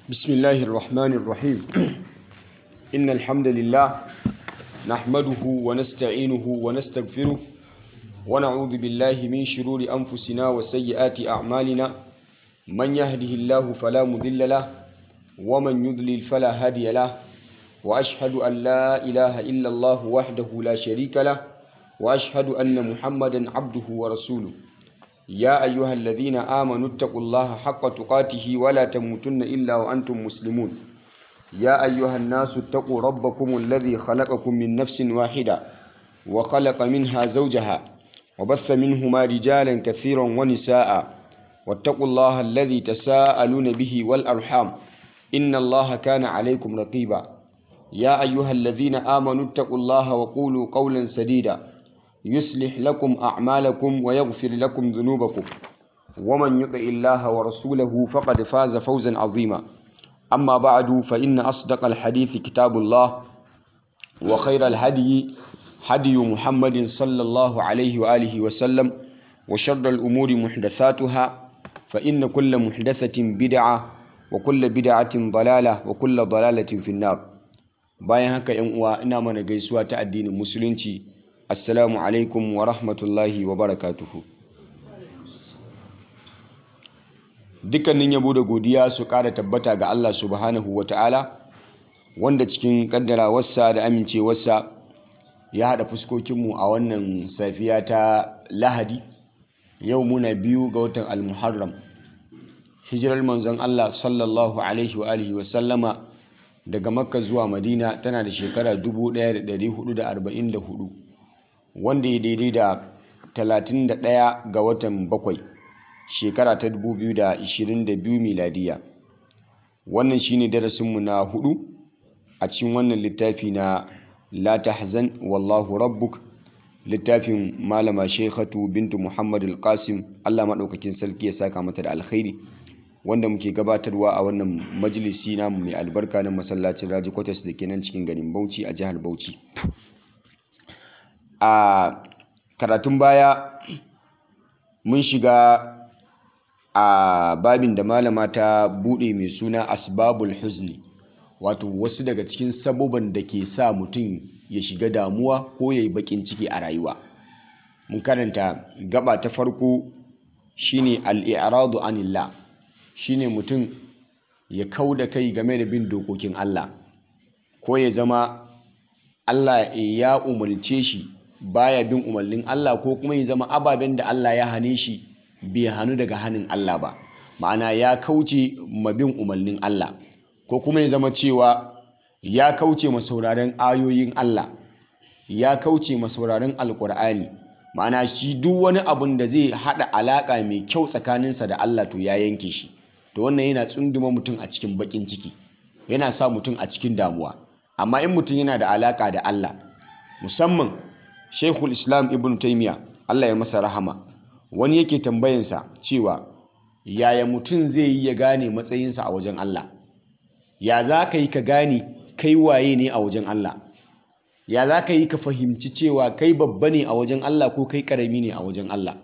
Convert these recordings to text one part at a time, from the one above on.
بسم الله الرحمن الرحيم إن الحمد لله نحمده ونستعينه ونستغفره ونعوذ بالله من شرور أنفسنا وسيئات أعمالنا من يهده الله فلا مضل له ومن يضلل فلا هادي له وأشهد أن لا إله إلا الله وحده لا شريك له وأشهد أن محمدا عبده ورسوله يا أيها الذين آمنوا اتقوا الله حق تقاته ولا تموتن إلا وأنتم مسلمون يا أيها الناس اتقوا ربكم الذي خلقكم من نفس واحدة وخلق منها زوجها وبث منهما رجالا كثيرا ونساء واتقوا الله الذي تساءلون به والأرحام إن الله كان عليكم رقيبا يا أيها الذين آمنوا اتقوا الله وقولوا قولا سديدا يصلح لكم أعمالكم ويغفر لكم ذنوبكم ومن يطع الله ورسوله فقد فاز فوزا عظيما أما بعد فإن أصدق الحديث كتاب الله وخير الهدي هدي محمد صلى الله عليه وآله وسلم وشر الأمور محدثاتها فإن كل محدثة بدعة وكل بدعة ضلالة وكل ضلالة في النار bayan haka yan uwa ina mana gaisuwa ta addinin musulunci assalamu alaikum wa rahmatullahi wa barakatuhu dukkanin yabo da godiya su ƙara tabbata ga Allah subhanahu wa ta'ala wanda cikin ƙaddarawarsa da amincewarsa ya haɗa fuskokinmu a wannan safiya ta lahadi yau muna biyu ga watan almuharram hijirar manzon Allah sallallahu alaihi wa alihi wa sallama daga makka zuwa madina tana da shekara 1444 wanda ya daidai da 31 ga watan bakwai shekara ta 2022 miladiya wannan shine darasinmu na hudu a cikin wannan littafi na la tahzan wallahu rabbuk littafin malama shekhatu bintu muhammad al-qasim allah maɗaukakin sarki ya saka mata da alkhairi wanda muke gabatarwa a wannan majalisi namu mai albarka na masallacin raji kwatas da ke nan cikin garin bauchi a jihar bauchi a karatun baya mun shiga a babin da malama ta bude mai suna asbabul huzni wato wasu daga cikin saboban da ke sa mutum ya shiga damuwa ko ya yi bakin ciki a rayuwa mun karanta gaba ta farko shine al-i'radu anillah shine mutum ya kau da kai game da bin dokokin Allah ko ya zama Allah ya umarce shi baya bin umarnin Allah ko kuma ya zama ababen da Allah ya hane shi bai hannu daga hannun Allah ba ma'ana ya kauce ma bin umarnin Allah ko kuma ya zama cewa ya kauce ma sauraren ayoyin Allah ya kauce ma sauraren alkur'ani ma'ana shi duk wani abun da zai haɗa alaƙa mai kyau tsakaninsa da Allah to ya yanke shi to wannan yana tsunduma mutum a cikin bakin ciki yana sa mutum a cikin damuwa amma in mutum yana da alaka da Allah musamman Sheikhul Islam Ibn Taymiyyah Allah ya masa rahama wani yake tambayansa cewa yaya mutum zai yi ya gane matsayinsa a wajen Allah ya za ka yi ka gane kai waye ne a wajen Allah ya za ka yi ka fahimci cewa kai babba ne a wajen Allah ko kai karami ne a wajen Allah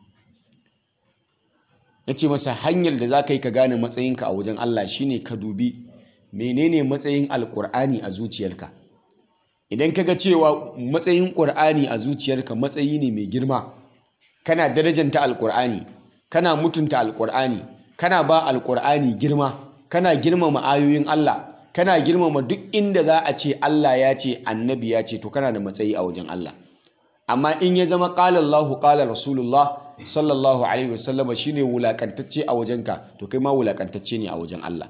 ya ce masa hanyar da za ka yi ka gane matsayinka a wajen Allah shine ka dubi menene matsayin alkur'ani a zuciyarka idan ka ga cewa matsayin ƙur'ani a zuciyarka matsayi ne mai girma kana darajanta alkur'ani kana mutunta alkur'ani kana ba alkur'ani girma kana girmama ayoyin Allah kana girmama duk inda za a ce Allah ya ce annabi ya ce to kana da matsayi a wajen Allah amma in ya zama qala Allahu qala Rasulullah sallallahu alaihi wasallama shine wulakantacce a wajenka to kai ma wulakantacce ne a wajen Allah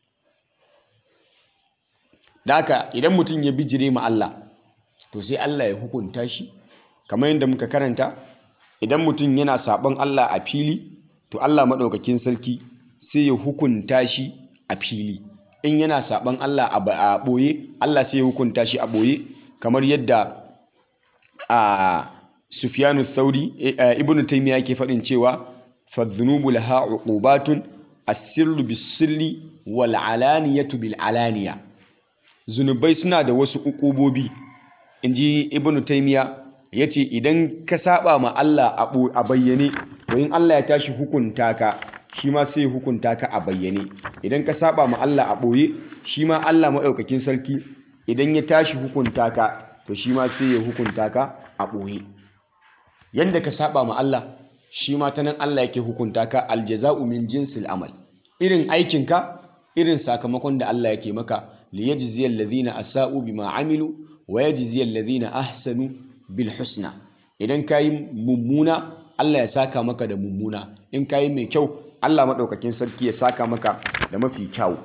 daka idan mutum ya bijire ma Allah to sai Allah ya hukunta shi kamar yadda muka karanta idan mutum yana sabon Allah a fili to Allah maɗaukakin sarki sai ya hukunta shi a fili in yana sabon Allah a ɓoye Allah sai ya hukunta shi a ɓoye kamar yadda a Sufyanu Thauri Ibn Taymiyyah ke faɗin cewa fadhunubu laha uqubatun as-sirru bis-sirri wal alaniyatu bil alaniya zunubai suna da wasu uqubobi inji Ibn Taymiyyah yace idan ka saba ma Allah a bayyane to in Allah ya tashi hukunta ka shi ma sai ya hukunta ka a bayyane idan ka saba ma Allah a ɓoye shi ma Allah maɗaukakin sarki idan ya tashi hukunta ka to shi ma sai ya hukunta ka a ɓoye yanda ka saba ma Allah shi ma ta nan Allah yake hukunta ka aljaza'u min jinsil amal irin aikinka irin sakamakon da Allah yake maka liyajziyal ladhina asa'u bima amilu wa yajziyal ladhina ahsanu bil husna idan kayi mummuna Allah ya saka maka da mummuna in kayi mai kyau Allah madaukakin sarki ya saka maka da mafi kyau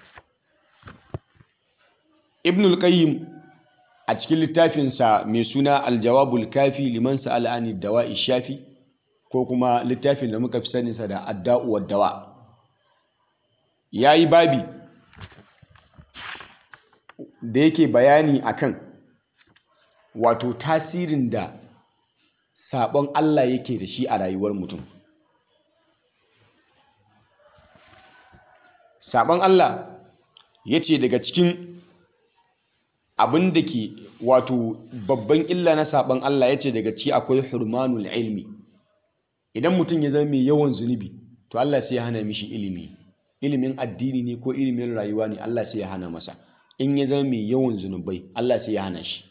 Ibn al-Qayyim a cikin littafinsa mai suna Al-Jawabul Kafi liman sa'ala ani dawa'i shafi ko kuma littafin da muka fi saninsa da Adda'u wad dawa yayi babi da yake bayani akan wato tasirin da sabon Allah yake da shi a rayuwar mutum sabon Allah ya ce daga cikin abin da ke wato babban illa na sabon Allah ya ce daga ciki akwai hurmanul ilmi idan mutum ya zama mai yawan zunubi to Allah sai ya hana mishi ilimi ilimin addini ne ko ilimin rayuwa ne Allah sai ya hana masa in ya zama mai yawan zunubai Allah sai ya hana shi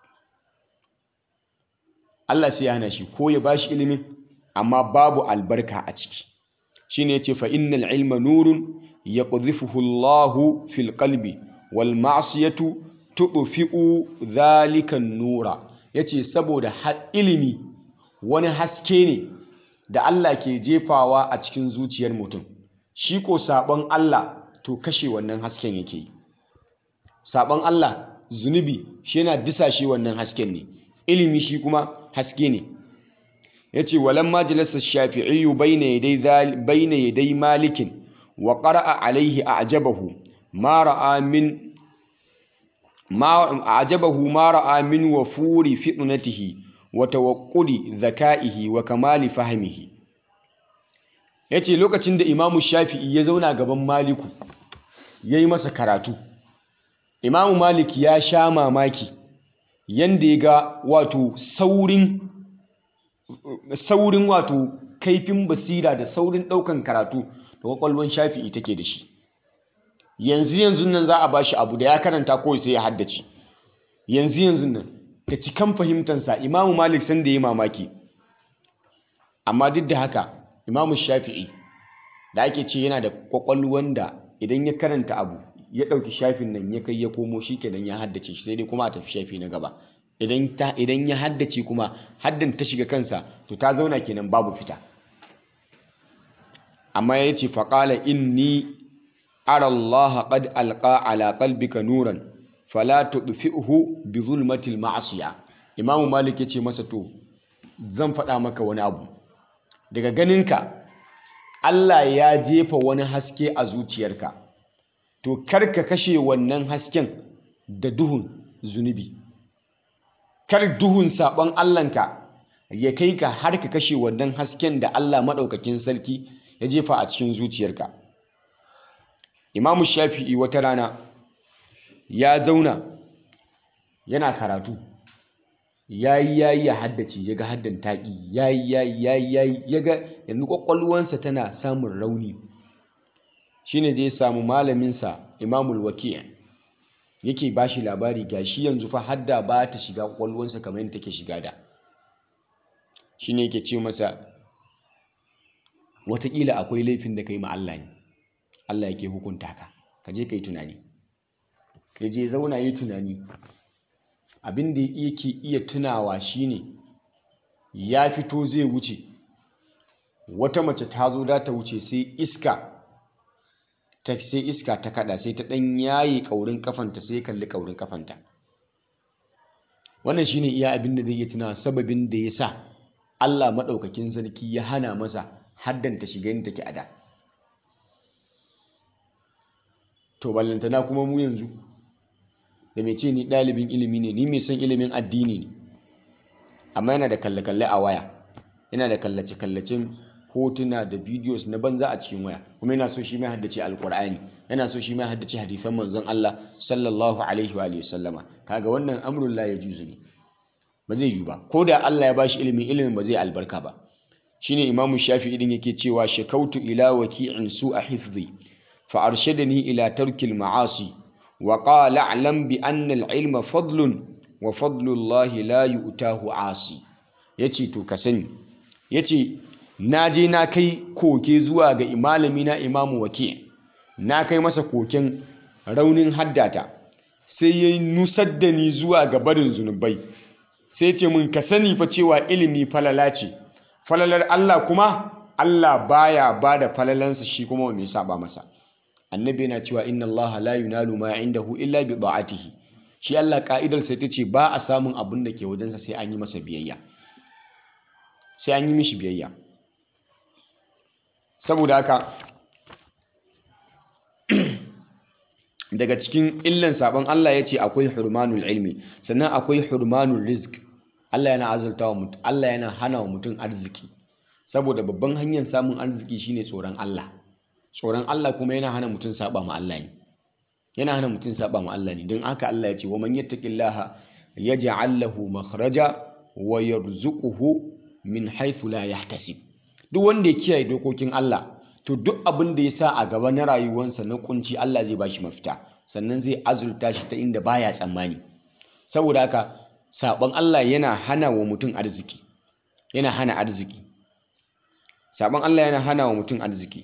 Allah sai ya hana shi ko ya bashi ilimin amma babu albarka a ciki shine yace fa innal ilma nurun yaqdhifuhu Allahu fil qalbi wal ma'siyatu tudfi'u dhalika nura yace saboda ilimi wani haske ne da Allah ke jefawa a cikin zuciyar mutum shi ko sabon Allah to kashe wannan hasken yake yi sabon Allah zunubi shi yana disashe wannan hasken ne ilimi shi kuma haske ne yace walamma jalasa shafi'i bayna yaday bayna yaday malikin wa qara'a alayhi a'jabahu ma ra'a min ma a'jabahu ma ra'a min wafuri fitnatihi wa tawaqqudi dhaka'ihi wa kamali fahmihi yace lokacin da imamu shafi'i ya zauna gaban maliku yayi masa karatu imamu malik ya sha mamaki yanda ya ga wato saurin saurin wato kaifin basira da saurin ɗaukan karatu da kwakwalwan shafi'i take da shi yanzu yanzu nan za a ba shi abu da ya karanta kawai sai ya haddace yanzu yanzu nan ta cikan fahimtansa imamu malik san da ya mamaki amma duk da haka imamu shafi'i da ake ce yana da kwakwalwan da idan ya karanta abu ya ɗauki shafin nan ya kai ya komo shi kenan ya haddace shi sai dai kuma a tafi shafi na gaba idan ya haddace kuma haddan ta shiga kansa to ta zauna kenan babu fita amma ya ce faƙala inni ara Allah qad alqa ala qalbika nuran fala tudfi'hu bi zulmatil ma'asiya imamu malik ya ce masa to zan faɗa maka wani abu daga ganinka Allah ya jefa wani haske a zuciyarka to kar ka kashe wannan hasken da duhun zunubi kar duhun sabon Allahnka ya kai ka har ka kashe wannan hasken da Allah maɗaukakin sarki ya jefa a cikin zuciyarka imamu shafi'i wata rana ya zauna yana karatu yayi yayi ya haddace ya ga haddan taƙi yayi yayi yayi yayi ya ga yanzu ƙwaƙwalwansa tana samun rauni shine zai samu malaminsa imamul waki' yake ba shi labari ga shi yanzu fa hadda ba ta shiga ƙwaƙwalwansa kamar yadda take shiga da shine yake ce masa watakila akwai laifin da ka yi ma Allah ne Allah yake hukunta ka ka je ka yi tunani ka je zauna yi tunani abin da yake iya tunawa shine ya fito zai wuce wata mace ta zo da ta wuce sai iska ta sai iska ta kada sai ta dan yaye kaurin kafanta sai kalli kaurin kafanta wannan shine iya abin da zai iya tunawa sababin da ya sa Allah maɗaukakin sarki ya hana masa haddanta shiga yin take a da to ballantana kuma mu yanzu da mai ce ni ɗalibin ilimi ne ni mai son ilimin addini ne amma yana da kalle-kalle a waya yana da kallace-kallacen hotuna da videos na banza a cikin waya kuma yana so shi mai haddace alkur'ani yana so shi mai haddace hadisan manzon Allah sallallahu alaihi wa alihi sallama kaga wannan amrun la yajuzu ne ba zai yi ba ko da Allah ya bashi ilimin ilimin ba zai albarka ba shine imamu shafi'i din yake cewa shakautu ila waki'in su a hifzi fa arshadani ila tarkil ma'asi wa qala a'lam bi anna al-ilma fadlun wa fadlullahi la yu'tahu asi yace to ka sani yace na je na kai koke zuwa ga malami na imamu waki na kai masa koken raunin haddata sai ya nusar da ni zuwa ga barin zunubai sai ce mun ka sani fa cewa ilimi falala ce falalar Allah kuma Allah baya ba da falalansa shi kuma mai saba masa annabi yana cewa inna Allah la yunalu ma indahu illa bi da'atihi shi Allah ka'idar sai ta ce ba a samun abin da ke wajensa sai an yi masa biyayya sai an yi mishi biyayya saboda haka daga cikin illan sabon Allah ya ce akwai hurmanul ilmi sannan akwai hurmanul rizq Allah yana azurta wa mutum Allah yana hana wa mutum arziki saboda babban hanyar samun arziki shine tsoron Allah tsoron Allah kuma yana hana mutum saba ma Allah ne yana hana mutum saba ma Allah ne don haka Allah ya ce wa man yattaqillaha yaj'al lahu makhraja wa yarzuquhu min haythu la yahtasib duk wanda ya kiyaye dokokin Allah to duk abin da ya sa a gaba na rayuwarsa na kunci Allah zai bashi mafita sannan zai azurta shi ta inda baya tsammani saboda haka sabon Allah yana hana wa mutum arziki yana hana arziki sabon Allah yana hana wa mutum arziki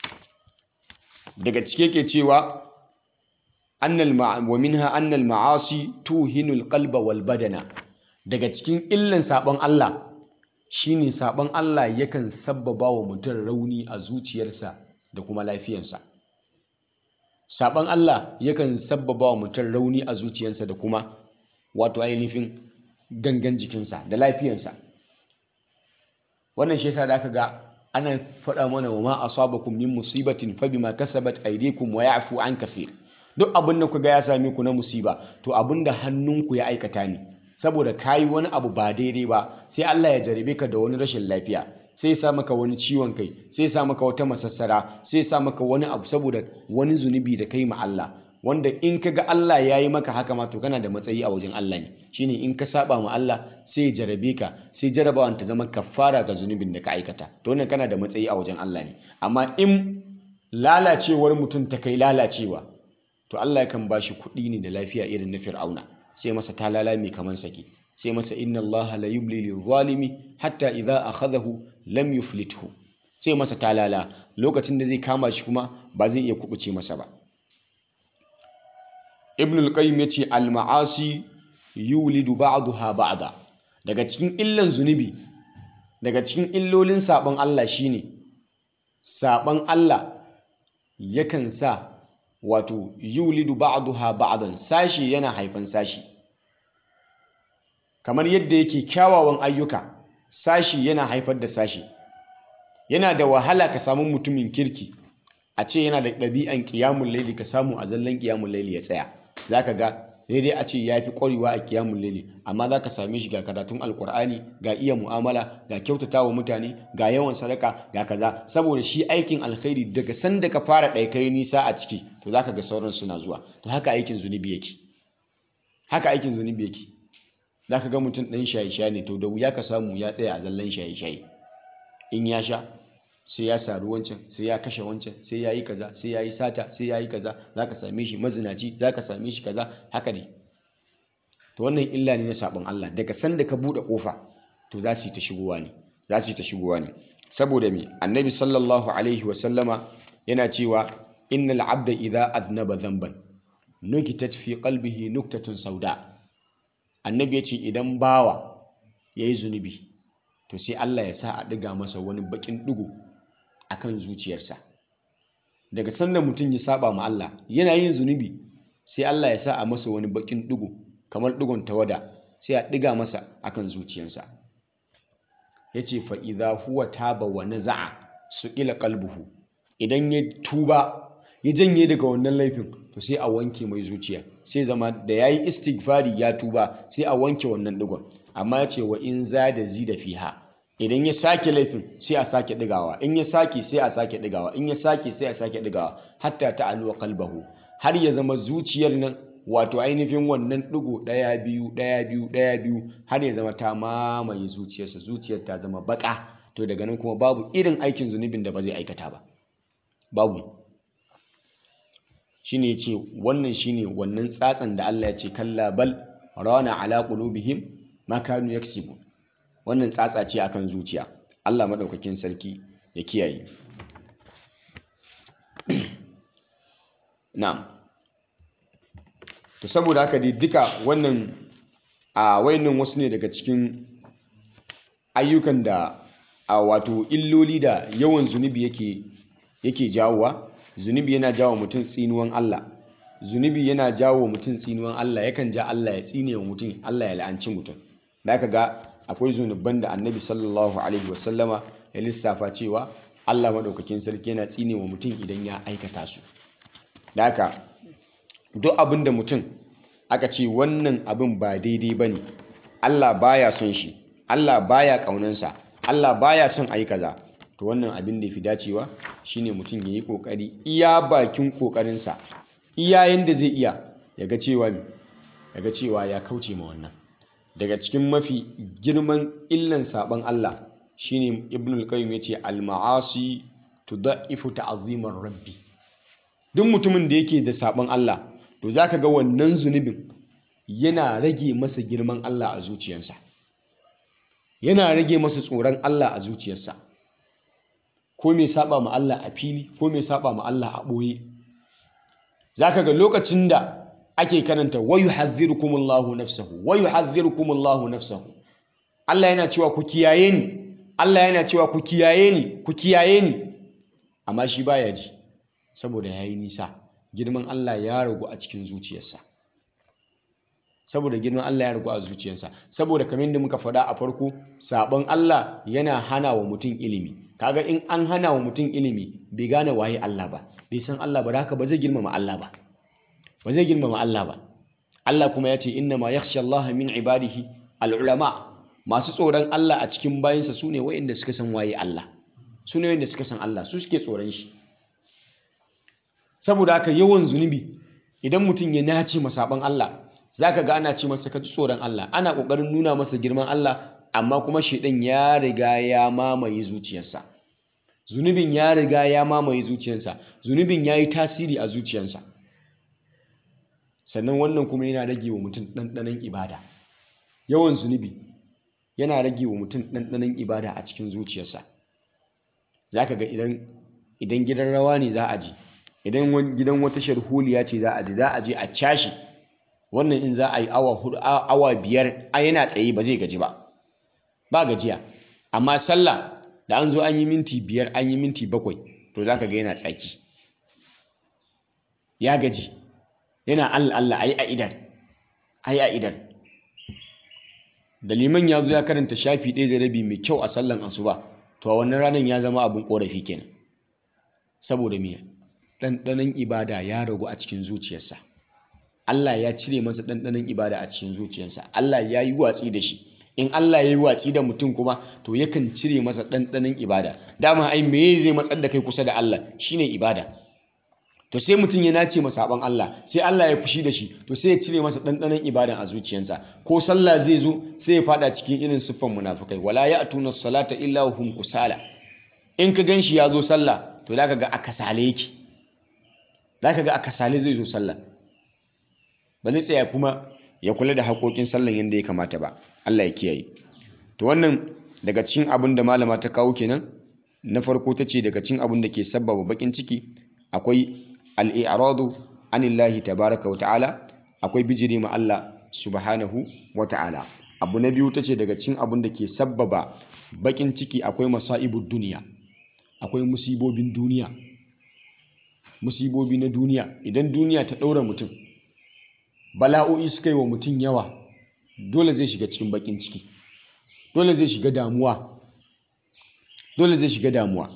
daga cike ke cewa annal wa minha annal ma'asi tuhinul qalba wal badana daga cikin illan sabon Allah shine sabon Allah yakan sabbaba wa mutum rauni a zuciyarsa da kuma lafiyarsa sabon Allah yakan sabbaba wa mutum rauni a zuciyarsa da kuma wato ainihin gangan jikinsa da lafiyarsa wannan shi yasa da aka ga ana faɗa mana wa ma asabakum min musibatin fa bima kasabat aydikum wa ya'fu an kaseer duk abin da ku ga ya same ku na musiba to abin da hannunku ya aikata ne saboda kayi wani abu ba daidai ba sai Allah ya jarabe ka da wani rashin lafiya sai ya sa maka wani ciwon kai sai ya sa maka wata masassara sai ya sa maka wani abu saboda wani zunubi da kai ma Allah wanda in ka ga Allah ya yi maka haka ma to kana da matsayi a wajen Allah ne shine in ka saba ma Allah sai ya jarabe ka sai jarabawan ta zama kafara ga zunubin da ka aikata to wannan kana da matsayi a wajen Allah ne amma in lalacewar mutum ta kai lalacewa to Allah yakan ba shi kuɗi ne da lafiya irin na Fir'auna sai masa talala mai kaman sake sai masa inna Allah la yubli lil zalimi hatta idza akhadahu lam yuflithu sai masa talala lokacin da zai kama shi kuma ba zai iya kubuce masa ba Ibn al-Qayyim yace al-ma'asi yulidu ba'daha ba'da daga cikin illan zunubi daga cikin illolin sabon Allah shine sabon Allah yakan sa wato yulidu ba'daha ba'dan sashi yana haifan sashi kamar yadda yake kyawawan ayyuka sashi yana haifar da sashi yana da wahala ka samu mutumin kirki a ce yana da ɗabi'an ƙiyamun laili ka samu a zallan ƙiyamun laili ya tsaya za ka ga daidai a ce ya fi ƙwarewa a ƙiyamun laili amma za ka same shi ga karatun alƙur'ani ga iya mu'amala ga kyautata wa mutane ga yawan sadaka ga kaza saboda shi aikin alkhairi daga sanda ka fara ɗaikai nisa a ciki to za ka ga sauran suna zuwa to haka aikin zunubi yake haka aikin zunubi yake za ka ga mutum ɗan shaye-shaye ne to da wuya ka samu ya tsaya a zallan shaye-shaye in ya sha sai ya saru wancan sai ya kashe wancan sai ya yi kaza sai ya yi sata sai ya yi kaza za ka same shi mazinaci za ka same shi kaza haka ne to wannan illa ne na sabon Allah daga sanda ka buɗe ƙofa to za su yi ta shigowa ne za su yi ta shigowa ne saboda me annabi sallallahu alaihi wa sallama yana cewa innal abda idza aznaba dhanban nukitat fi qalbihi nuktatun sauda annabi ya ce idan bawa yayi zunubi to sai Allah ya sa a ɗiga masa wani baƙin ɗigo a kan zuciyarsa daga sanda mutum ya saba ma Allah yana yin zunubi sai Allah ya sa a masa wani baƙin ɗigo kamar ɗigon tawada sai a ɗiga masa a kan zuciyarsa ya ce fa'iza huwa taba wa naza'a su ƙila ƙalbuhu idan ya tuba ya janye daga wannan laifin to sai a wanke mai zuciya sai zama da ya yi istighfari ya tuba sai a wanke wannan ɗigon amma ya ce wa in za da zi da fiha idan ya sake laifin sai a sake ɗigawa in ya sake sai a sake ɗigawa in ya sake sai a sake ɗigawa hatta ta aluwa kalbahu har ya zama zuciyar nan wato ainihin wannan ɗigo ɗaya biyu ɗaya biyu ɗaya biyu har ya zama ta mamaye zuciyarsa zuciyar ta zama baƙa to daga nan kuma babu irin aikin zunubin da ba zai aikata ba babu shine yace wannan shine wannan tsatsan da Allah ya ce kalla bal rana ala qulubihim ma kanu yaksibun wannan tsatsa ce akan zuciya Allah madaukakin sarki ya kiyaye na'am to saboda haka dai duka wannan a wayannan wasu ne daga cikin ayyukan da a wato illoli da yawan zunubi yake yake jawowa zunubi yana jawo mutum tsinuwan Allah zunubi yana jawo mutum tsinuwan Allah yakan ja Allah ya tsine wa mutum Allah ya la'anci mutum da aka ga akwai zunuban da annabi sallallahu alaihi wasallama ya lissafa cewa Allah maɗaukakin sarki yana tsine wa mutum idan ya aikata su da haka duk abin da mutum aka ce wannan abin ba daidai ba ne Allah baya son shi Allah baya ƙaunansa Allah baya son a yi kaza to wannan abin da ya fi dacewa shine mutum ya yi ƙoƙari iya bakin ƙoƙarinsa iya yanda zai iya ya ga cewa ya ga cewa ya kauce ma wannan daga cikin mafi girman illan saban Allah shine ibnul qayyim yace al ma'asi tudaifu ta'zimar rabbi duk mutumin da yake da saban Allah to zaka ga wannan zunubin yana rage masa girman Allah a zuciyarsa yana rage masa tsoron Allah a zuciyarsa ko mai saba ma Allah a fili ko mai saba ma Allah a boye zaka ga lokacin da ake karanta wa yuhadhdhirukumullahu nafsahu wa yuhadhdhirukumullahu nafsahu Allah yana cewa ku kiyaye ni Allah yana cewa ku kiyaye ni ku kiyaye ni amma shi baya ji saboda yayi nisa girman Allah ya ragu a cikin zuciyarsa saboda girman Allah ya ragu a zuciyarsa saboda kamar da muka faɗa a farko sabon Allah yana hana wa mutum ilimi kaga in an hana wa mutum ilimi bai gane waye Allah ba bai san Allah ba haka ba zai girmama Allah ba ba zai girmama Allah ba Allah kuma ya ce inna ma yakhsha Allah min ibadihi al-ulama masu tsoron Allah a cikin bayansa su ne wa'inda suka san waye Allah su ne wa'inda suka san Allah su suke tsoron shi saboda haka yawan zunubi idan mutum ya nace masaban Allah zaka ga ana ce masa ka ji tsoron Allah ana kokarin nuna masa girman Allah amma kuma shedan ya riga ya mamaye zuciyarsa zunubin ya riga ya mamaye zuciyarsa zunubin ya yi tasiri a zuciyarsa sannan wannan kuma yana rage wa mutum ɗanɗanon ibada yawan zunubi yana rage wa mutum ɗanɗanon ibada a cikin zuciyarsa za ka ga idan gidan rawa ne za a je idan gidan wata sharholiya ce za a je za a je a cashe wannan in za a yi awa hudu awa biyar a yana tsaye ba zai gaji ba ba gajiya amma sallah da an zo an yi minti biyar an yi minti bakwai to za ka ga yana tsaki ya gaji yana allah allah a yi a idan a yi a idan da liman ya zo ya karanta shafi ɗaya da rabi mai kyau a sallan asuba to a wannan ranar ya zama abin ƙorafi kenan saboda me ɗanɗanon ibada ya ragu a cikin zuciyarsa Allah ya cire masa ɗanɗanon ibada a cikin zuciyarsa Allah ya yi watsi da shi in Allah ya yi watsi da mutum kuma to yakan cire masa ɗanɗanon ibada dama ai me zai matsar da kai kusa da Allah shine ibada to sai mutum ya nace masa saban Allah sai Allah ya fushi da shi to sai ya cire masa ɗanɗanon ibadan a zuciyarsa ko sallah zai zo sai ya fada cikin irin siffan munafukai wala ya'tuna salata illa hum kusala in ka ganshi ya zo sallah to zaka ga akasale yake zaka ga akasale zai zo sallah ba zai tsaya kuma ya kula da haƙoƙin sallan yadda ya kamata ba Allah ya kiyaye to wannan daga cikin abin da malama ta kawo kenan na farko ta ce daga cikin abin da ke sabbaba bakin ciki akwai al-i'radu anillahi tabaraka wa ta'ala akwai bijire ma Allah subhanahu wa ta'ala abu na biyu ta ce daga cikin abin da ke sabbaba bakin ciki akwai masa'ibud duniya akwai musibobin duniya musibobi na duniya idan duniya ta ɗaura mutum bala'o'i suka yi wa mutum yawa dole zai shiga cikin bakin ciki dole zai shiga damuwa dole zai shiga damuwa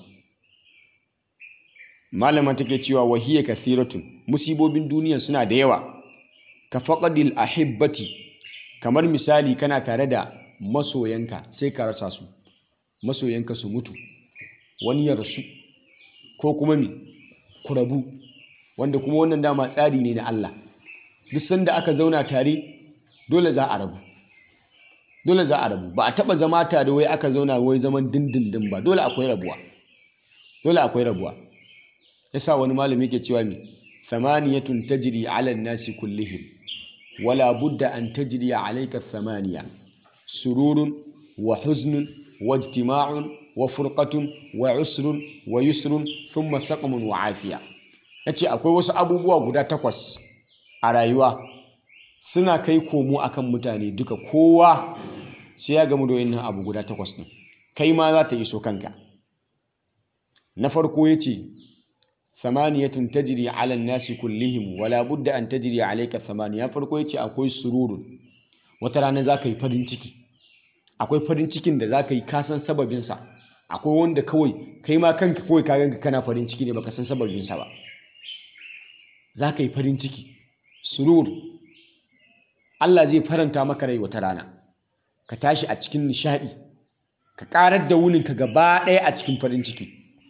malama take cewa wahiyya kathiratun musibobin duniya suna da yawa ka faqadil ahibbati kamar misali kana tare da masoyanka sai ka rasa su masoyanka su mutu wani ya rasu ko kuma mi ku rabu wanda kuma wannan dama tsari ne na Allah duk sanda aka zauna tare dole za a rabu dole za a rabu ba a taba zama tare wai aka zauna wai zaman dindindin ba dole akwai rabuwa dole akwai rabuwa yasa wani malami yake cewa mi thamaniyatun tajri ala nasi kullihim wala budda an tajri alayka thamaniya sururun wa huznun wa ijtima'un wa furqatun wa usrun wa yusrun thumma saqmun wa afiya yace akwai wasu abubuwa guda takwas a rayuwa suna kai komo akan mutane duka kowa sai ya gamu da wannan abu guda takwas din kai ma za ta iso kanka na farko yace thamaniyatun tajri ala nasi kullihim wala budda an tajri alayka thamaniya farko yace akwai sururun wata rana za ka yi farin ciki akwai farin cikin da za ka yi kasan sababinsa akwai wanda kawai kai ma kanka kawai ka ganka kana farin ciki ne baka san sababinsa ba za ka yi farin ciki surur Allah zai faranta maka rai wata rana ka tashi a cikin nishadi ka karar da wuninka gaba ɗaya a cikin farin ciki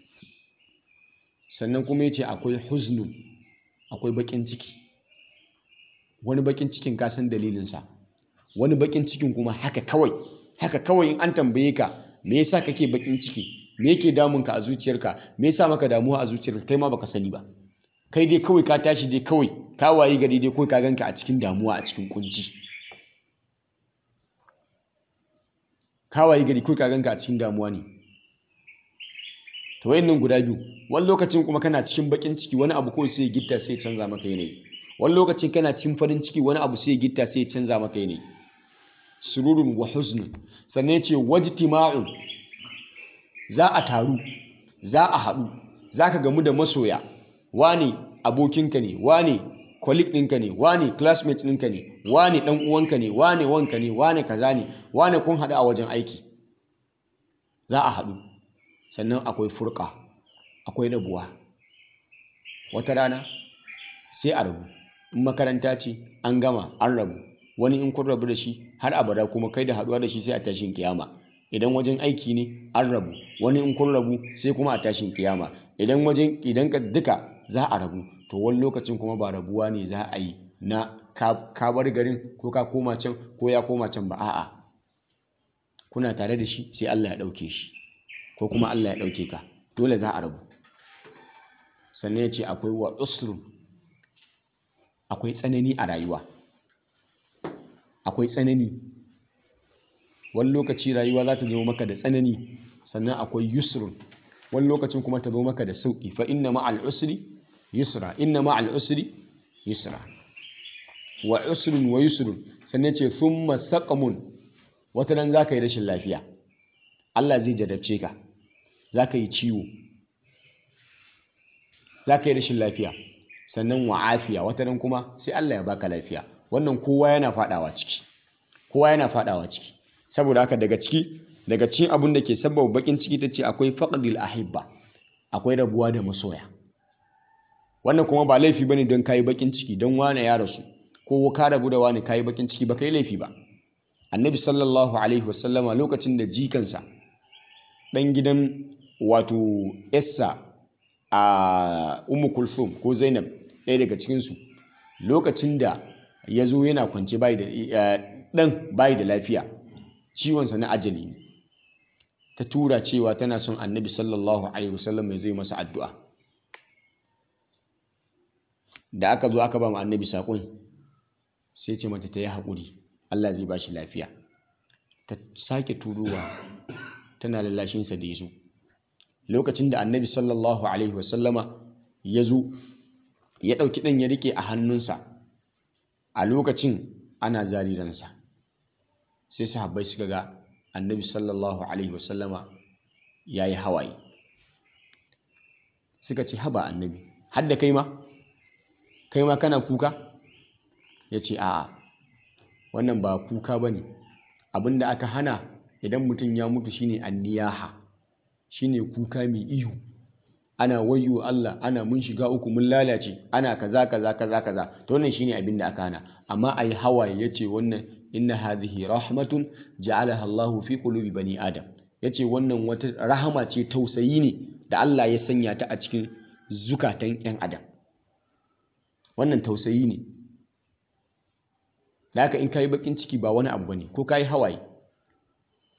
sannan kuma ya ce akwai huznun akwai bakin ciki wani bakin cikin ka san dalilinsa wani bakin cikin kuma haka kawai haka kawai in an tambaye ka me yasa kake bakin ciki me yake damun ka a zuciyarka me yasa maka damuwa a zuciyarka kai ma baka sani ba kai dai kawai ka tashi dai kawai ka wayi gari dai kawai ka ganka a cikin damuwa a cikin kunci ka wayi gari kawai ka ganka a cikin damuwa ne to wayannan guda biyu wani lokacin kuma kana cikin bakin ciki wani abu kawai sai ya gitta sai ya canza maka yanayi wani lokacin kana cikin farin ciki wani abu sai ya gitta sai ya canza maka yanayi sururun wa huznun sannan ya ce wajtima'un za a taru za a haɗu za ka gamu da masoya wane abokinka ne wane colleague ɗinka ne wane classmate ɗinka ne wane ɗan uwanka ne wane wanka ne wane kaza ne wane kun haɗu a wajen aiki za a haɗu sannan akwai furka akwai rabuwa wata rana sai a rabu in makaranta ce an gama an rabu wani in kun rabu da shi har abada kuma kai da haɗuwa da shi sai a tashin kiyama idan wajen aiki ne an rabu wani in kun rabu sai kuma a tashin kiyama idan wajen idan ka duka za a rabu to wani lokacin kuma ba rabuwa ne za a yi na ka bar garin ko ka koma can ko ya koma can ba a'a kuna tare da shi sai Allah ya ɗauke shi ko kuma Allah ya ɗauke ka dole za a rabu sannan ya ce akwai wa usrun akwai tsanani a rayuwa akwai tsanani wani lokaci rayuwa za ta zo maka da tsanani sannan akwai yusrun wani lokacin kuma ta zo maka da sauƙi fa inna ma'al usri yusra inna ma'al usri yusra wa usrun wa yusrun sannan ce thumma saqamun wata nan za ka yi rashin lafiya Allah zai jarabce ka za ka yi ciwo za ka yi rashin lafiya sannan wa afiya wata nan kuma sai Allah ya baka lafiya wannan kowa yana fadawa ciki kowa yana fadawa ciki saboda haka daga ciki daga cikin abin da ke sababa bakin ciki ta ce akwai faqdil ahibba akwai rabuwa da masoya wannan kuma ba laifi bane don kayi bakin ciki don wane ya rasu ko ka rabu da wani kayi bakin ciki ba kai laifi ba annabi sallallahu alaihi wasallama lokacin da jikansa dan gidan wato essa a ummu kulthum ko zainab ɗaya daga cikinsu lokacin da ya zo yana kwance bayi da ɗan bayi da lafiya ciwonsa na ajali ne ta tura cewa tana son annabi sallallahu alaihi wasallam mai zai masa addu'a da aka zo aka ba mu annabi saƙon sai ce mata ta yi haƙuri Allah zai ba shi lafiya ta sake turowa tana lallashinsa da ya zo lokacin da annabi sallallahu alaihi wasallama ya zo ya ɗauki ɗan ya rike a hannunsa a lokacin ana zariransa sai sahabbai suka ga annabi sallallahu alaihi wasallama ya yi hawaye suka ce haba annabi hadda kai ma kai ma kana kuka ya ce a'a wannan ba kuka ba ne abinda aka hana idan mutum ya mutu shine anniyaha shine kuka mai ihu ana wayyo Allah ana mun shiga uku mun lalace ana kaza kaza kaza kaza to wannan shine abin da aka hana amma ayi hawaye yace wannan inna hadhihi rahmatun ja'alaha Allahu fi qulubi bani adam yace wannan wata rahama ce tausayi ne da Allah ya sanya ta a cikin zukatan yan adam wannan tausayi ne da haka in kayi bakin ciki ba wani abu bane ko kayi hawaye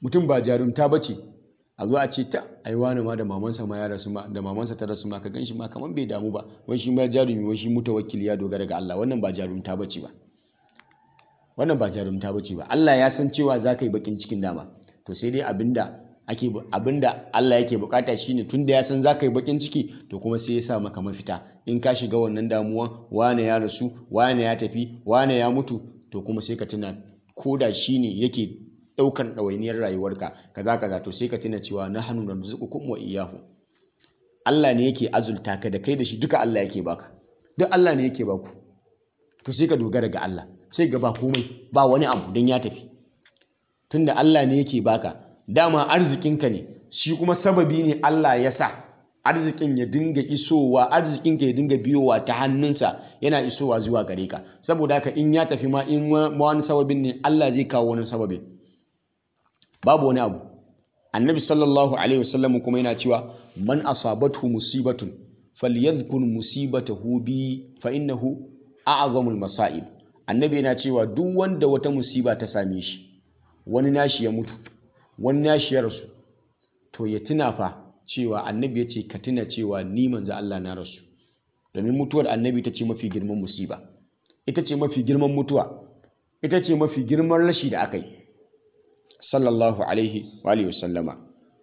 mutum ba jarumta bace a zo a ce ta ai wani ma da mamansa ma ya rasu ma da mamansa ta rasu ma ka ganshi ma kaman bai damu ba wai shi ma jarumi wai shi mutawakkili ya dogara ga Allah wannan ba jarumta bace ba wannan ba jarumta bace ba Allah ya san cewa za ka yi bakin cikin dama to sai dai abinda ake abinda Allah yake bukata shine tunda ya san za ka yi bakin ciki to kuma sai ya sa maka mafita in ka shiga wannan damuwan wane ya rasu wane ya tafi wane ya mutu to kuma sai ka tuna koda shine yake ɗaukan ɗawainiyar rayuwarka kaza kaza to sai ka tuna cewa na hannu na rizqukum wa iyyahu Allah ne yake azulta ka da kai da shi duka Allah yake baka duk Allah ne yake baku to sai ka dogara ga Allah sai ga ba komai ba wani abu don ya tafi tunda Allah ne yake baka dama arzikinka ne shi kuma sababi ne Allah ya sa arzikin ya dinga isowa arzikinka ya dinga biyowa ta hannunsa yana isowa zuwa gare ka saboda haka in ya tafi ma in wani sababin ne Allah zai kawo wani sababin babu wani abu annabi sallallahu alaihi wasallam kuma yana cewa man asabathu musibatun falyadhkur musibatahu bi fa innahu a'zamul masaib annabi yana cewa duk wanda wata musiba ta same shi wani nashi ya mutu wani nashi ya rasu to ya tuna fa cewa annabi ya ce ka tuna cewa ni manzo Allah na rasu domin mutuwar annabi ita ce mafi girman musiba ita ce mafi girman mutuwa ita ce mafi girman rashi da aka yi sallallahu alaihi wa alihi wasallama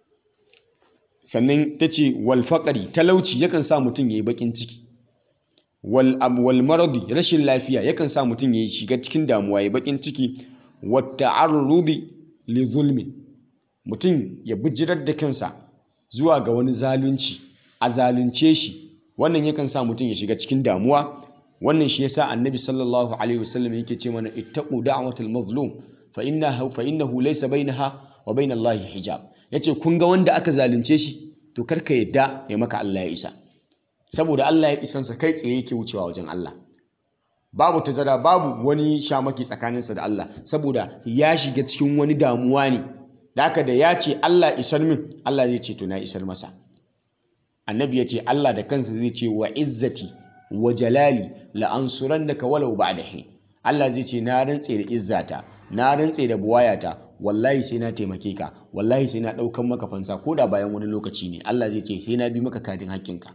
sannan ta ce wal talauci yakan sa mutum ya yi bakin ciki wal wal maradi rashin lafiya yakan sa mutum ya shiga cikin damuwa ya bakin ciki wa ta'arrudi li zulmi mutum ya bijirar da kansa zuwa ga wani zalunci a zalunce shi wannan yakan sa mutum ya shiga cikin damuwa wannan shi yasa annabi sallallahu alaihi wasallam yake ce mana ittaqu da'watal mazlum fa innahu fa innahu laysa bainaha wa bain Allah hijab yace kun ga wanda aka zalunce shi to karka yadda ya maka Allah ya isa saboda Allah ya isansa kai tsaye yake wucewa wajen Allah babu tazara babu wani shamaki tsakaninsa da Allah saboda ya shiga cikin wani damuwa ne da haka da ya ce Allah isar min Allah zai ce to na isar masa annabi ya ce Allah da kansa zai ce wa izzati wa jalali la ansurannaka walau ba'da hin Allah zai ce na rantse da izzata na rantse da buwayata wallahi sai na taimake ka wallahi sai na ɗaukan maka fansa ko da bayan wani lokaci ne Allah zai ce sai na bi maka kadin hakkinka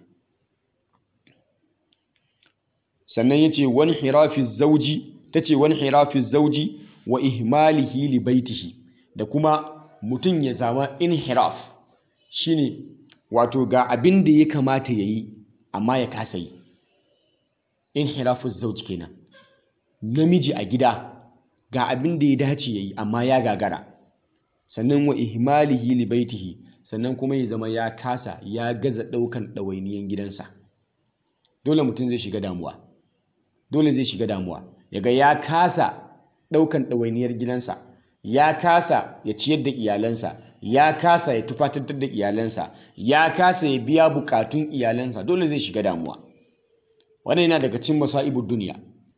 sannan ya ce wani hirafi zauji ta ce wani hirafi zauji wa ihmalihi li baitihi da kuma mutum ya zama inhiraf shine wato ga abin da ya kamata ya yi amma ya kasa yi inhirafu zauji kenan namiji a gida ga abin da ya dace ya yi amma ya gagara sannan wa ihmalihi li baitihi sannan kuma ya zama ya kasa ya gaza ɗaukan ɗawainiyan gidansa dole mutum zai shiga damuwa dole zai shiga damuwa yaga ya kasa ɗaukan ɗawainiyar gidansa ya kasa ya ciyar da iyalansa ya kasa ya tufatantar da iyalansa ya kasa ya biya bukatun iyalansa dole zai shiga damuwa wannan yana daga cikin masa'ibud duniya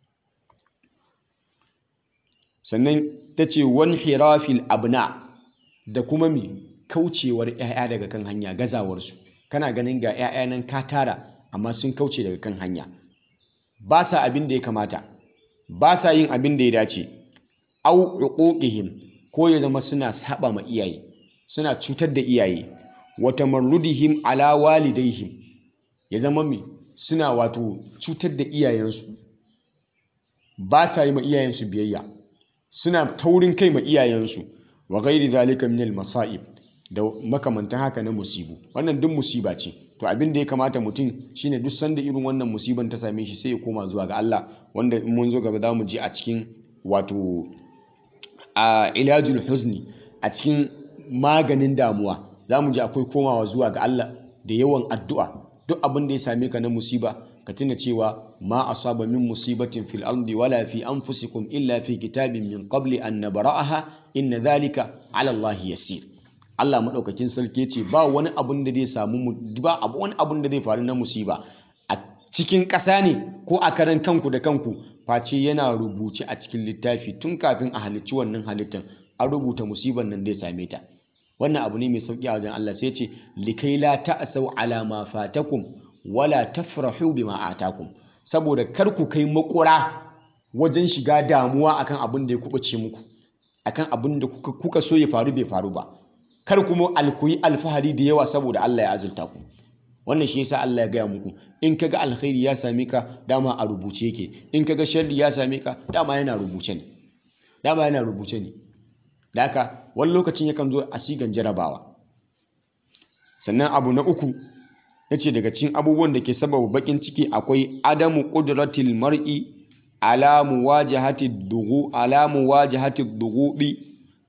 sannan ta ce wani hirafil abna da kuma mai kaucewar 'ya'ya daga kan hanya gazawarsu kana ganin ga 'ya'ya nan ka tara amma sun kauce daga kan hanya ba sa abin da ya kamata ba sa yin abin da ya dace au uquqihim ko ya zama suna saba ma iyaye suna cutar da iyaye wa tamarrudihim ala walidaihim ya zama mai suna wato cutar da iyayensu ba sa yi ma iyayensu biyayya suna taurin kai ma iyayensu wa gairi zalika min masa'ib da makamantan haka na musibu wannan duk musiba ce to abin da ya kamata mutum shine duk sanda irin wannan musiban ta same shi sai ya koma zuwa ga Allah wanda in mun zo gaba za mu je a cikin wato a ilajul huzni a cikin maganin damuwa za mu ji akwai komawa zuwa ga Allah da yawan addu'a duk abin da ya same ka na musiba ka tuna cewa ma asaba min musibatin fil ardi wala fi anfusikum illa fi kitabin min qabli an nabra'aha inna dhalika ala Allah yasir Allah madaukakin sarki ce ba wani abun da zai samu ba wani abun da zai faru na musiba a cikin ƙasa ne ko a karan kanku da kanku face yana rubuce a cikin littafi tun kafin a halicci wannan halittar an rubuta musibar nan zai same ta wannan abu ne mai sauki a wajen Allah sai ce likai la ta'sau ala ma fatakum wala tafrahu bima atakum saboda kar ku kai makura wajen shiga damuwa akan abin da ya kubuce muku akan abin da kuka, kuka so ya faru bai faru ba kar kuma alkuyi alfahari da yawa saboda Allah ya azurta ku wannan shi yasa Allah ya gaya muku in kaga alkhairi ya same ka dama a rubuce yake in kaga sharri ya same ka dama yana rubuce ne dama yana rubuce ne da haka wani lokacin yakan zo a sigan jarabawa sannan abu na uku ya ce daga cikin abubuwan da ke sababa bakin ciki akwai adamu ƙudratil mar'i ala muwajahati dughu ala muwajahati dughubi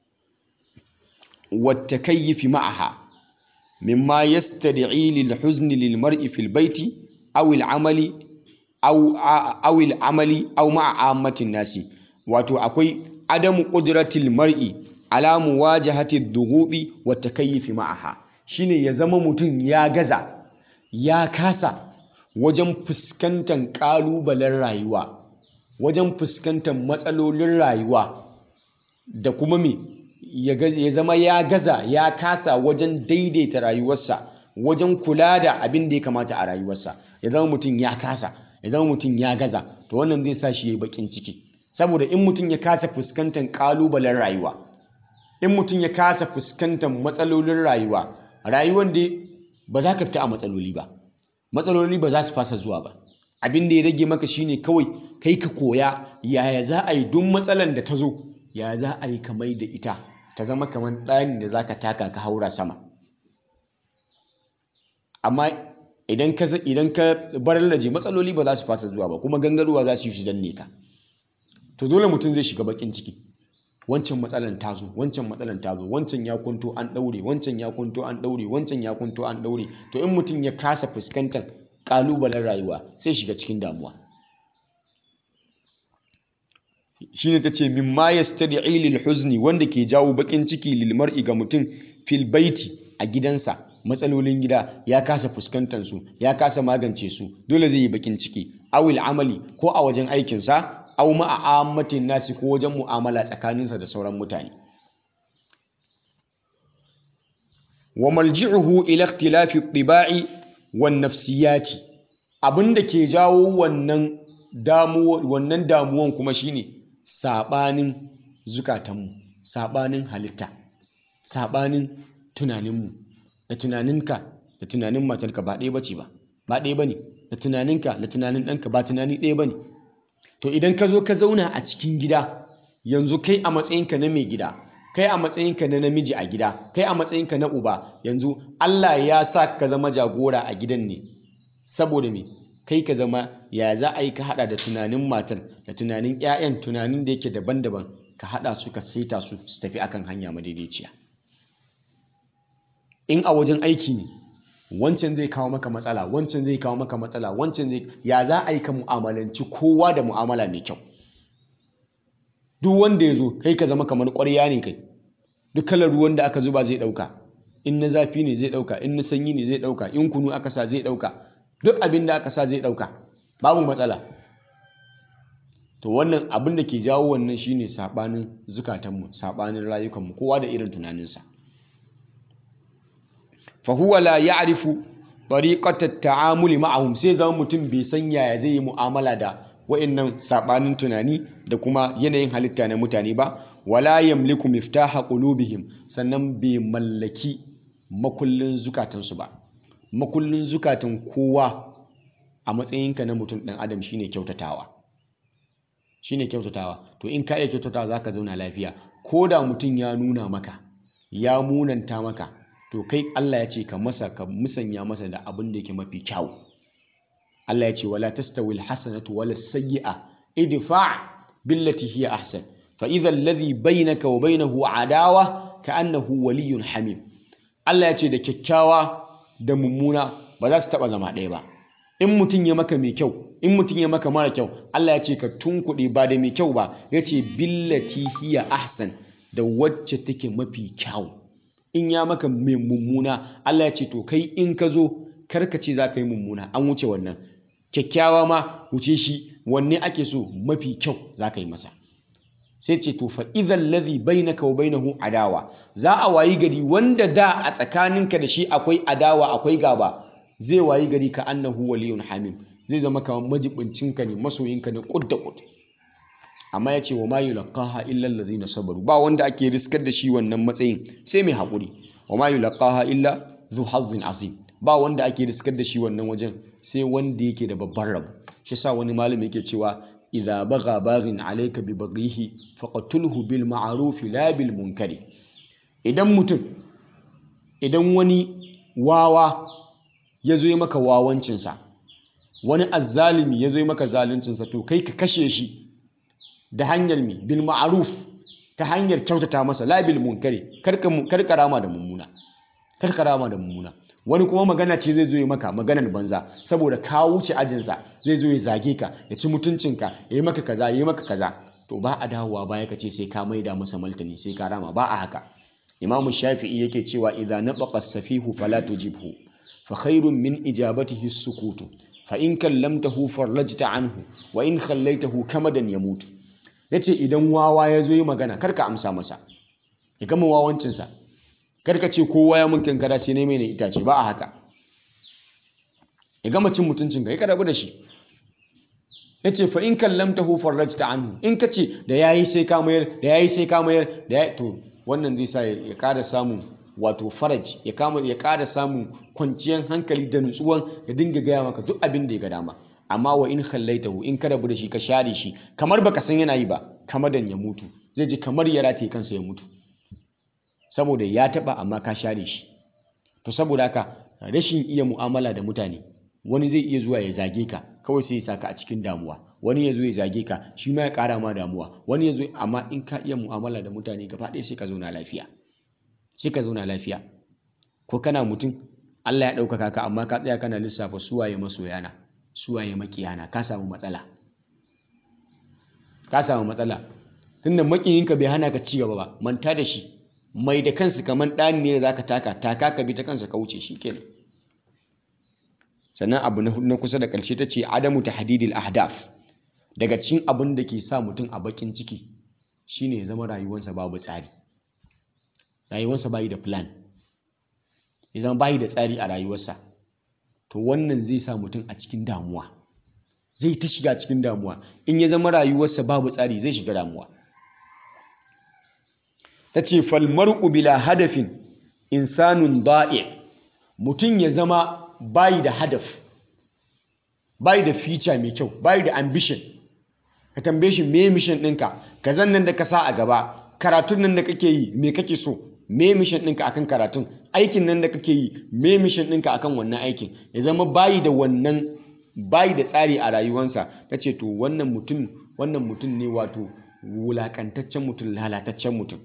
wa takayyifi ma'aha mimma yastad'i lil huzni lil mar'i fil baiti aw al amali aw aw al amali aw ma'a ammatin nasi wato akwai adamu ƙudratil mar'i ala muwajahati dughubi wa takayyifi ma'aha shine ya zama mutum ya gaza ya kasa wajen fuskantar ƙalubalen rayuwa wajen fuskantar matsalolin rayuwa da kuma me ya zama ya gaza ya kasa wajen daidaita rayuwarsa wajen kula da abin da ya kamata a rayuwarsa ya zama mutum ya kasa ya zama mutum ya gaza to wannan zai sa shi ya yi bakin ciki saboda in mutum ya kasa fuskantar ƙalubalen rayuwa in mutum ya kasa fuskantar matsalolin rayuwa rayuwar da ba za ka fita a matsaloli ba matsaloli ba za su fasa zuwa ba abin da ya rage maka shine kawai kai ka koya yaya za a yi duk matsalan da ta zo yaya za a yi kamar da ita ta zama kamar ɗani da za ka taka ka haura sama amma idan ka idan ka bar laje matsaloli ba za su fasa zuwa ba kuma gangaruwa za su yi su danne ka to dole mutum zai shiga bakin ciki wancan matsalan ta zo wancan matsalan ta zo wancan ya kunto an daure wancan ya kunto an daure wancan ya kunto an daure to in mutum ya kasa fuskantar kalubalen rayuwa sai shiga cikin damuwa shine tace mimma yastad'i lil huzni wanda ke jawo bakin ciki lil mar'i ga mutum fil baiti a gidansa matsalolin gida ya kasa fuskantar su ya kasa magance su dole zai yi bakin ciki awil amali ko a wajen aikinsa aw ma'a ammatin nasi ko wajen mu'amala tsakaninsa da sauran mutane wa malji'uhu ila ikhtilafi tiba'i wan nafsiyati abinda ke jawo wannan damuwa wannan damuwan kuma shine sabanin zukatanmu sabanin halitta sabanin tunaninmu da tunaninka da tunanin matarka ba ɗaya bace ba ba ɗaya bane da tunaninka da tunanin ɗanka ba tunani ɗaya bane to idan ka zo ka zauna a cikin gida yanzu kai a matsayinka na mai gida kai a matsayinka na namiji a gida kai a matsayinka na uba yanzu Allah ya sa ka zama jagora a gidan ne saboda me kai ka zama ya za a yi ka hada da tunanin matar da tunanin 'ya'yan tunanin da yake daban-daban ka hada su ka saita su su tafi akan hanya madaidaiciya in a wajen aiki ne wancan zai kawo maka matsala wancan zai kawo maka matsala wancan zai ya za a yi ka mu'amalanci kowa da mu'amala mai kyau duk wanda ya zo kai ka zama kamar ƙwarya ne kai duk kalar ruwan da aka zuba zai ɗauka in na zafi ne zai ɗauka in na sanyi ne zai ɗauka in kunu aka sa zai ɗauka duk abin da aka sa zai ɗauka babu matsala to wannan abin da ke jawo wannan shine saɓanin zukatanmu saɓanin rayukanmu kowa da irin tunaninsa fahuwa la ya'rifu tariqatat ta'amuli ma'ahum sai zama mutum bai san yaya zai yi mu'amala da wa'annan sabanin tunani da kuma yanayin halitta na mutane ba wala yamliku miftaha qulubihim sannan bai mallaki makullin zukatansu ba makullin zukatan kowa a matsayinka na mutum ɗan adam shine kyautatawa shine kyautatawa to in ka iya kyautatawa zaka zauna lafiya ko da mutum ya nuna maka ya munanta maka to kai Allah ya ce ka masa ka musanya masa da abin da yake mafi kyau Allah ya ce wala tastawi alhasanatu wala sayyi'a idfa' billati hiya ahsan fa idha alladhi bainaka wa bainahu adawa ka'annahu waliyyun hamim Allah ya ce da kyakkyawa da mummuna ba za su taba zama ɗaya ba in mutum ya maka mai kyau in mutum ya maka mara kyau Allah ya ce ka tunkuɗe ba da mai kyau ba ya ce billati hiya ahsan da wacce take mafi kyau in ya maka mai mummuna Allah ya ce to kai in ka zo karka ce za ka yi mummuna an wuce wannan kyakkyawa ma wuce shi wanne ake so mafi kyau za ka yi masa sai ce to fa idan ladhi bainaka wa bainahu adawa za a wayi gari wanda da a tsakaninka da shi akwai adawa akwai gaba zai wayi gari ka annahu waliyun hamim zai zama kamar majibincinka ne masoyinka ne kud da kud amma ya ce wa ma yulqaha illa allazina sabaru ba wanda ake riskar da shi wannan matsayin sai mai haƙuri wa ma yulqaha illa dhu hazzin azim ba wanda ake riskar da shi wannan wajen sai wanda yake da babban rabo shi sa wani malami yake cewa idza bagha baghin alayka bi baghihi faqtulhu bil ma'ruf la bil munkari idan mutum idan wani wawa ya zo maka wawancinsa wani azzalimi ya zo maka zaluncinsa to kai ka kashe shi da hanyar mi bil ma'ruf ta hanyar kyautata masa la bil munkari karka rama da mummuna karka rama da mummuna wani kuma magana ce zai zo yi maka maganar banza saboda ka wuce ajinsa zai zo ya zage ka ya ci mutuncinka ya yi maka kaza ya yi maka kaza to ba a dawowa baya ka ce sai ka maida masa martani sai ka rama ba a haka imamu shafi'i yake cewa idza nabaqa safihu fala tujibhu fa khairun min ijabatihi sukutu fa in kallamtahu farlajta anhu wa in khallaitahu kamadan yamutu yace idan wawa ya zo yi magana karka amsa masa ya gama wawancinsa karka ce kowa ya mun kankara sai ne mai itace ba a haka ya gama cin mutuncin ka ya karabu da shi ya ce fa in kallamtahu farrajta anhu in ka ce da yayi sai ka mayar da yayi sai ka mayar da ya to wannan zai sa ya ƙara samun wato faraj ya kama ya ƙara samun kwanciyar hankali da nutsuwan ya dinga gaya maka duk abin da ya ga dama amma wa in khallaitahu in ka rabu da shi ka share shi kamar baka san yana yi ba kamar dan ya mutu zai ji kamar ya rataye kansa ya mutu saboda ya taba amma ka share shi to saboda haka rashin iya mu'amala da mutane wani zai iya zuwa ya zage ka kawai sai ya saka a cikin damuwa wani ya zo ya zage ka shi ma ya kara ma damuwa wani ya zo amma in ka iya mu'amala da mutane gaba ɗaya sai ka zauna lafiya sai ka zauna lafiya ko kana mutum Allah ya ɗaukaka ka amma ka tsaya kana lissafa suwaye masoyana suwaye makiyana ka samu matsala ka samu matsala tunda makiyinka bai hana ka ci gaba ba manta da shi mai da kansu kamar ɗani ne da za ka taka taka ka bi ta kansa ka wuce shi kenan sannan abu na kusa da ƙarshe ta ce adamu ta hadidil ahdaf daga cikin abin da ke sa mutum a bakin ciki shine ya zama rayuwarsa babu tsari rayuwarsa bayi da plan ya zama bayi da tsari a rayuwarsa to wannan zai sa mutum a cikin damuwa zai ta shiga cikin damuwa in ya zama rayuwarsa babu tsari zai shiga damuwa ta ce falmar'u bila hadafin insanun da'i mutum ya zama bayi da hadaf bayi da feature mai kyau bayi da ambition ka tambaye shi me mission ɗinka ka zan nan da ka sa a gaba karatun nan da kake yi me kake so me mission ɗinka akan karatun aikin nan da kake yi me mission ɗinka akan wannan aikin ya zama bayi da wannan bayi da tsari a rayuwansa ta ce to wannan mutum wannan mutum ne wato wulakantaccen mutum lalataccen mutum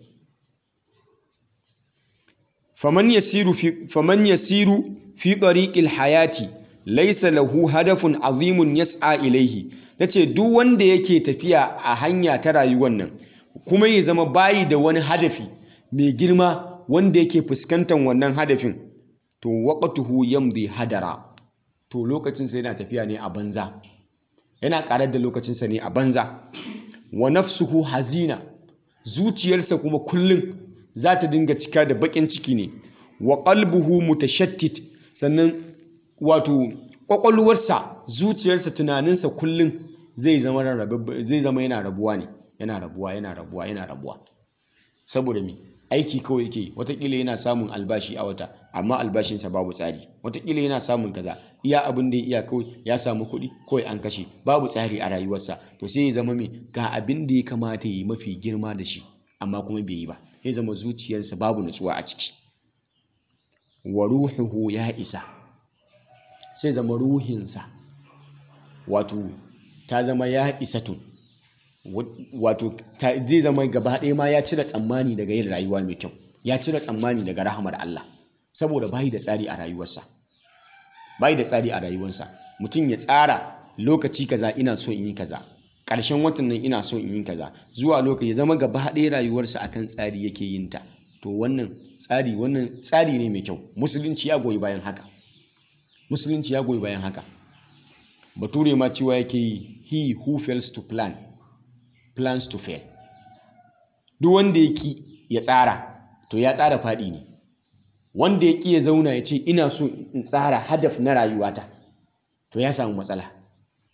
faman yasiru fi faman yasiru fi tariqil hayati laysa lahu hadafun azimun yas'a ilaihi tace duk wanda yake tafiya a hanya ta rayuwar nan kuma ya zama bayi da wani hadafi mai girma wanda yake fuskantar wannan hadafin to waqtuhu yamdi hadara to lokacin sa yana tafiya ne a banza yana karar da lokacin sa ne a banza wa nafsuhu hazina zuciyarsa kuma kullum za ta dinga cika da bakin ciki ne wa qalbuhu mutashattit sannan wato kwakwalwarsa zuciyarsa tunaninsa kullum zai zama zai zama yana rabuwa ne yana rabuwa yana rabuwa yana rabuwa saboda me aiki kawai yake watakila yana samun albashi a wata amma albashinsa babu tsari watakila yana samun kaza iya abin da ya iya kawai ya samu kuɗi kawai an kashe babu tsari a rayuwarsa to sai ya zama me ga abin da ya kamata ya yi mafi girma da shi amma kuma bai yi ba ya zama zuciyarsa babu nutsuwa a ciki wa ruhuhu ya isa sai zama ruhinsa wato ta zama ya isa tun wato zai zama gaba ɗaya ma ya cire tsammani daga yin rayuwa mai kyau ya cire tsammani daga rahamar Allah saboda bayi da tsari a rayuwarsa bayi da tsari a rayuwarsa mutum ya tsara lokaci kaza ina so in yi kaza ƙarshen watan nan ina so in yi kaza zuwa lokaci ya zama gaba ɗaya rayuwarsa akan tsari yake yin ta to wannan tsari wannan tsari ne mai kyau musulunci ya goyi bayan haka musulunci ya goyi bayan haka bature ma cewa yake yi he who fails to plan plans to fail duk wanda ya ki ya tsara to ya tsara faɗi ne wanda ya ki ya zauna ya ce ina so in tsara hadaf na rayuwata to ya samu matsala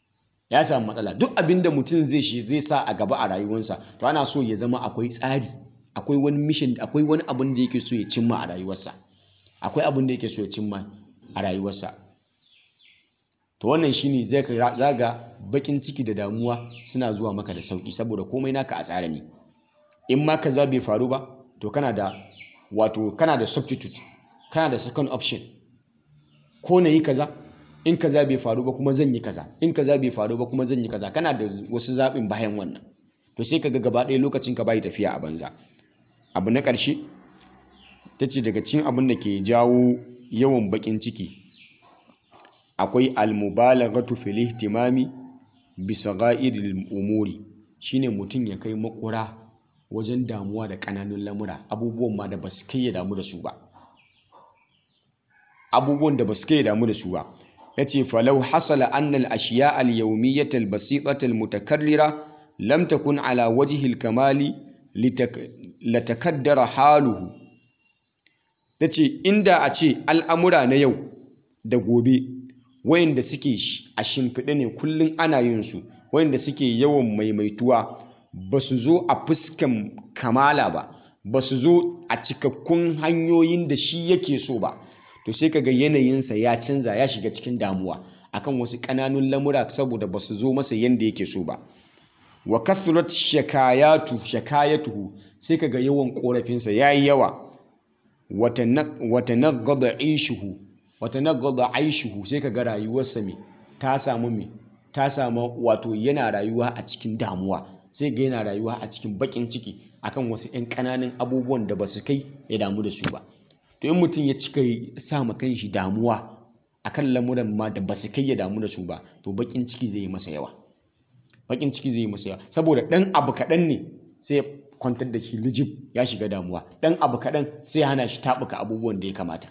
ya samu matsala duk abin da mutum zai shi zai sa a gaba a rayuwarsa to ana so ya zama akwai tsari akwai wani mission akwai wani abin da yake so ya cimma a rayuwarsa akwai abin da yake so ya cimma a rayuwarsa to wannan shine zai zaga bakin ciki da damuwa suna zuwa maka da sauki saboda komai naka a tsare ne in ma kaza bai faru ba to kana da wato kana da substitute kana da second option ko na yi kaza in kaza bai faru ba kuma zan yi kaza in kaza bai faru ba kuma zan yi kaza kana da wasu zaɓin bayan wannan to sai ka ga gaba ɗaya lokacin ka bai tafiya a banza abu na ƙarshe ta ce daga cikin abin da ke jawo yawan baƙin ciki akwai almubalaghatu fil ihtimami bi sagha'iril umuri shine mutum ya kai makura wajen damuwa da ƙananun lamura abubuwan ma da ba su kai ya damu da su ba abubuwan da ba su kai ya damu da su ba yace falau hasala annal ashiya al yawmiyyah al basitah al mutakarrira lam takun ala wajhi al kamali latakaddara haluhu tace inda a ce al'amura na yau da gobe wayanda suke a shimfiɗe ne kullum ana yin su wayanda suke yawan maimaituwa ba su zo a fuskan kamala ba ba su zo a cikakkun hanyoyin da shi yake so ba to sai kaga yanayinsa ya canza ya shiga cikin damuwa akan wasu ƙananun lamura saboda ba su zo masa yanda yake so ba wa kathrat shakayatu shakayatuhu sai kaga yawan korafinsa yayi yawa wata nagada aishuhu wata nagada aishuhu sai kaga rayuwarsa me ta samu me ta samu wato yana rayuwa a cikin damuwa sai ga yana rayuwa a cikin bakin ciki akan wasu 'yan ƙananan abubuwan da ba su kai ya damu da su ba to in mutum ya cika sa ma kanshi damuwa akan lamuran ma da ba su kai ya damu da su ba to bakin ciki zai yi masa yawa bakin ciki zai yi masa yawa saboda dan abu kaɗan ne sai kwantar da shi lijib ya shiga damuwa dan abu kaɗan sai hana shi taɓuka abubuwan da ya kamata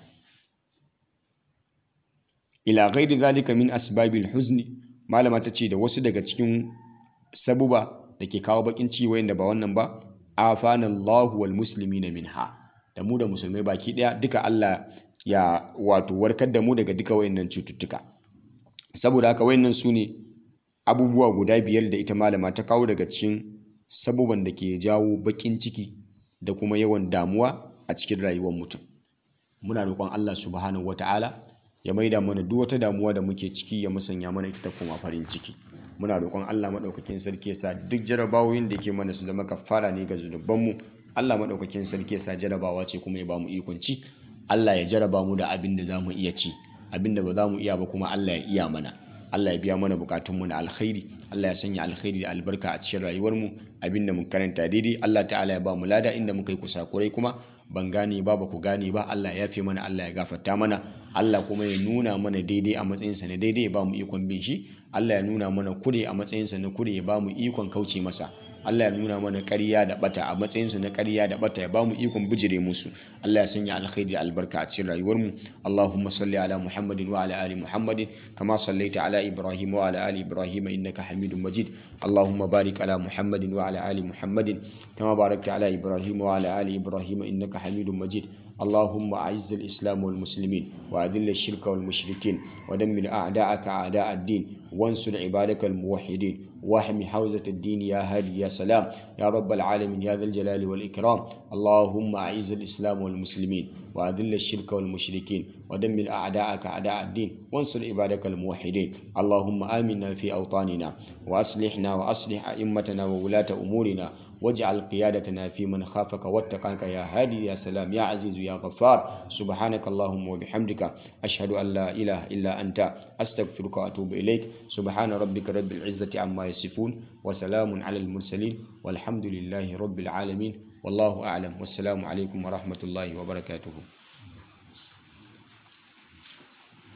ila ghairi zalika min asbabil huzni malama ta ce da wasu daga cikin sabuba da ke kawo bakin ciki wayanda ba wannan ba afana Allahu wal muslimina minha da mu da musulmai baki daya duka Allah ya wato warkar da mu daga duka wayannan cututtuka saboda haka wayannan su ne abubuwa guda biyar da ita malama ta kawo daga cikin sabuban da ke jawo bakin ciki da kuma yawan damuwa a cikin rayuwar mutum muna roƙon Allah subhanahu wataala ya maida mana duk wata damuwa da muke ciki ya musanya mana ita ta koma farin ciki muna roƙon Allah maɗaukakin sarki ya sa duk jarabawoyin da ke mana su zama kafara ne ga zunubanmu Allah maɗaukakin sarki ya sa jarabawa ce kuma ya ba mu ikon ci Allah ya jaraba mu da abin da za mu iya ci abin da ba za mu iya ba kuma Allah ya iya mana Allah ya biya mana bukatunmu na alkhairi Allah ya sanya alkhairi da albarka a cikin rayuwarmu abin da mun karanta daidai Allah ta'ala ya ba mu lada inda muka yi kusakurai kuma ban gane ba ba ku gane ba Allah ya fi mana Allah ya gafarta mana Allah kuma ya nuna mana daidai a matsayinsa na daidai ya ba mu ikon bin shi Allah ya nuna mana kure a matsayinsa na kure ya ba mu ikon kauce masa Allah ya nuna mana ƙarya da bata a matsayinsu na ƙarya da bata ya ba mu ikon bijire musu Allah ya sanya alkhairi da albarka a cikin rayuwarmu Allahumma salli ala Muhammadin wa ala ali Muhammadin kama sallaita ala Ibrahim wa ala ali Ibrahim innaka Hamidum Majid Allahumma barik ala Muhammadin wa ala ali Muhammadin kama barakta ala Ibrahim wa ala ali Ibrahim innaka Hamidum Majid اللهم أعز الإسلام والمسلمين وأذل الشرك والمشركين ودمر أعداءك أعداء الدين وانصر عبادك الموحدين واحمي حوزة الدين يا هادي يا سلام يا رب العالمين يا ذا الجلال والإكرام اللهم أعز الإسلام والمسلمين وأذل الشرك والمشركين ودمر أعداءك أعداء الدين وانصر عبادك الموحدين اللهم آمنا في أوطاننا وأصلحنا وأصلح أئمتنا وولاة أمورنا واجعل قيادتنا في من خافك واتقاك يا هادي يا سلام يا عزيز يا غفار سبحانك اللهم وبحمدك أشهد أن لا إله إلا أنت أستغفرك وأتوب إليك سبحان ربك رب العزة عما يصفون وسلام على المرسلين والحمد لله رب العالمين والله أعلم والسلام عليكم ورحمة الله وبركاته